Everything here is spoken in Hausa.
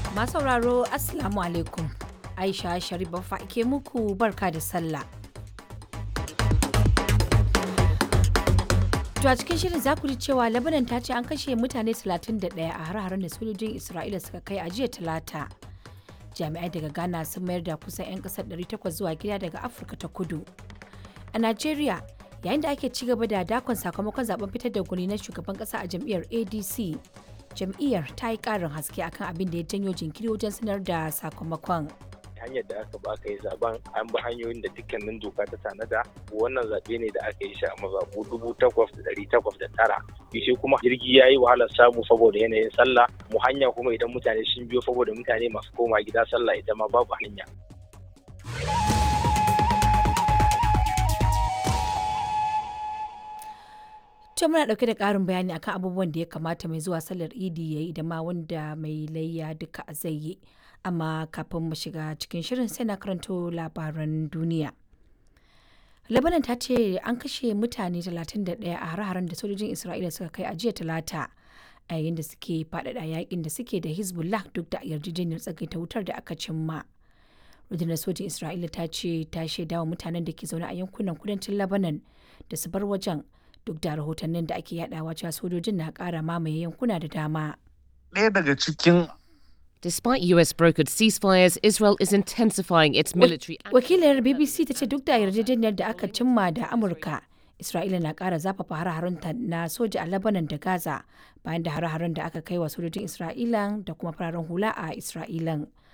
Masu sauraro Assalamu alaikum. Aisha Sharif Baffa ke muku barka da sallah. To a cikin shirin za ku ji cewa Lebanon ta ce an kashe mutane 31 a har-haren da sojojin Isra'ila suka kai a jiya Talata. Jami'ai daga Ghana sun mayar da kusan 'yan kasar 800 zuwa gida daga Afirka ta Kudu. A Najeriya, yayin da ake ci gaba da dakon sakamakon zaben fitar da gwani na shugaban kasa a jam'iyyar ADC, jam'iyyar ta yi karin haske akan abin da ya janyo jinkiri wajen sanar da sakamakon. hanyar da aka ba yi zaben an bi hanyoyin da dukkanin doka ta tanada wannan zaɓe ne da aka yi shi a mazaɓu dubu takwas da ɗari takwas da tara shi kuma jirgi ya yi wahalar samu saboda yanayin sallah mu hanya kuma idan mutane sun biyo saboda mutane masu koma gida sallah ita ma babu hanya To muna ɗauke da ƙarin bayani akan abubuwan da ya kamata mai zuwa sallar idi ya yi da ma wanda mai layya duka zai yi. Amma kafin mu shiga cikin shirin sai na karanto labaran duniya. Lebanon ta ce an kashe mutane 31 a hare-haren da sojojin Isra'ila suka kai a jiya talata a yayin da suke faɗaɗa yakin da suke da Hezbollah duk da yarjejeniyar tsagaita wutar da aka cimma. rundunar sojin Isra'ila ta ce ta shaidawa mutanen da ke zaune a yankunan kudancin Lebanon da su bar wajen duk da rahotannin da ake yadawa cewa sojojin na kara mamaye yankuna da dama. Ɗaya daga cikin Despite US brokered ceasefires, Israel is intensifying its military Wakilar BBC ta ce duk da yarjejeniyar da aka cimma da Amurka, Isra'ila na ƙara zafafa hare-harenta na soja a Lebanon da Gaza bayan da hare-haren da aka kai wa sojojin Isra'ilan da kuma fararen hula a Isra'ilan.